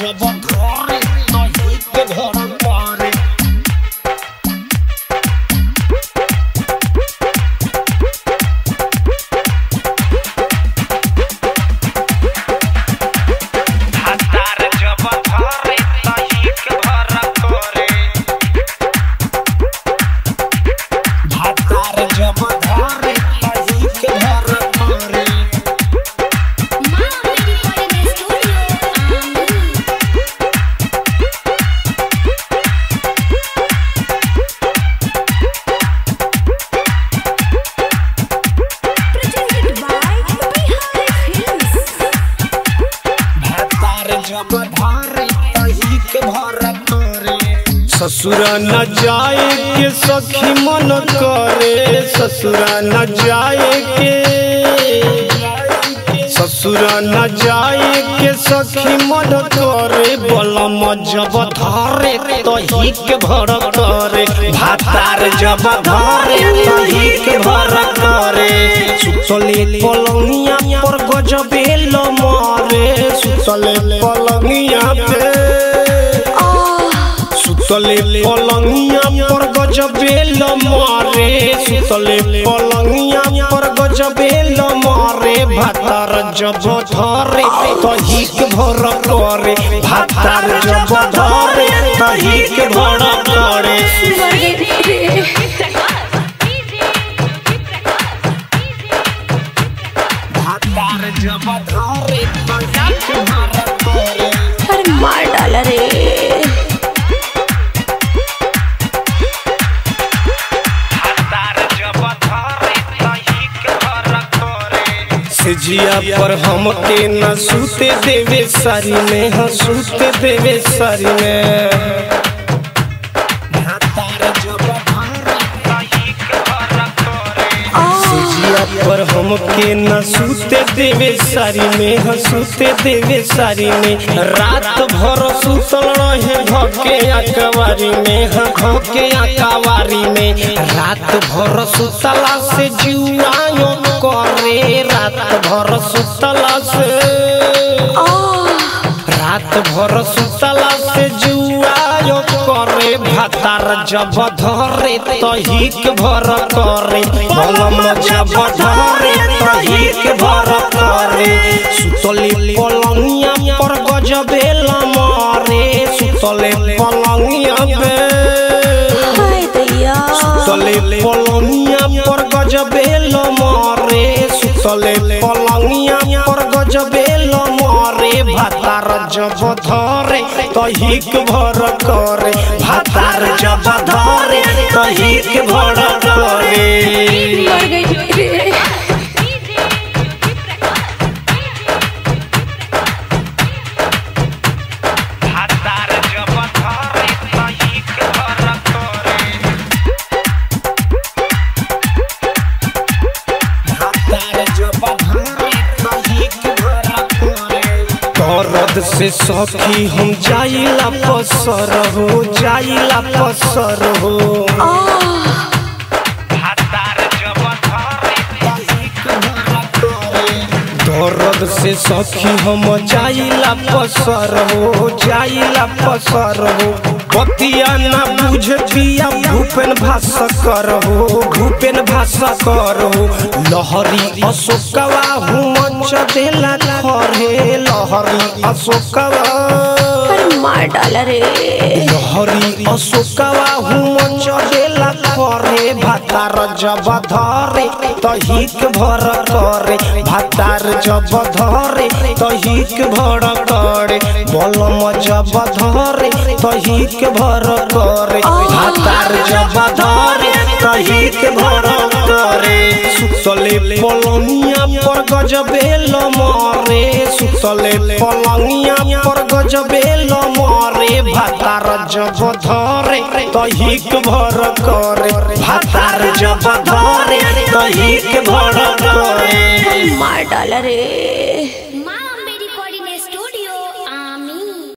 जब घरे तही के घर पारे हतार जब धरे तही के घर करे भातार जब घरे तही के घर पारे Mama recording the studio. Um, Presented by Bihari Films. भातार जब घरे तही के घर पारे ससुरा न जाए के सखी मन करे ससुरा न जाए के ससुरा न जाए के सखी मन करे बलम जब धरे तही के भर करे भातार जब धरे तही के भर करे सुतले पलंगिया पर गजबे मारे सुतले पलंगिया पे सुतले पलंगिया पर गजबेल मारे सुतले पलंगिया पर गजबेल मारे भातार जब धरे तहिक भर करे भातार जब धरे तहिक भर करे भातार जब घरे तही के घर पारे अरे मार डाला रे हतार जब धरे तही के घर करे से जिया पर हमके न सूते देवे सारी में हाँ सूते देवे सारी में भातार जब घरे तही के घर करे जिया पर हमके न सूते देवे सारी में ह सूते देवे सारी में रात भर सुतल रहे भके अकवारी में ह भके अकवारी में रात भर सुतला से जुआयो करे रात भर सुतला से रात भर सुतला से जुआयो करे भातार जब धरे तहिक भर करे बलम जब धरे तहिक भर करे सुतले पलंगिया पर गजबेल मारे सुतले पलंगिया पे हाय दैया सुतले पलंगिया पर गजबेल मारे सुतले पलंगिया पर गजबेल मारे भातार जब धरे तहिक भर करे भातार जब धरे तहिक भर करे मर गई रे हतार जब धरे तही के घर करे भातार जब घरे तही के घर पारे दर्द से सखी हम जाइला पसर हो जाइला पसर हो हतार जब धरे तही के घर पारे दर्द से सखी हम जाइला पसर हो जाइला पसर हो बतिया ना बुझतिया भूपेन भाषा कर हो भूपेन भाषा कर हो लहरी अशोकवा हूँ मंच देला खरे लहरी अशोकवा अरे मार डाला रे लहरी अशोकवा हूँ मंच देला करे भातार जब धरे तहिक भर करे भातार जब धरे तहिक भर करे बलम जब धरे तहिक भर करे भातार जब धरे तहिक भर करे सुतले पलंगिया पर गजबेल मारे सुतले पलंगिया पर गजबेल मारे भातार जब धरे तहिक भर करे भातार जब धरे तहिक भर करे मार डाला रे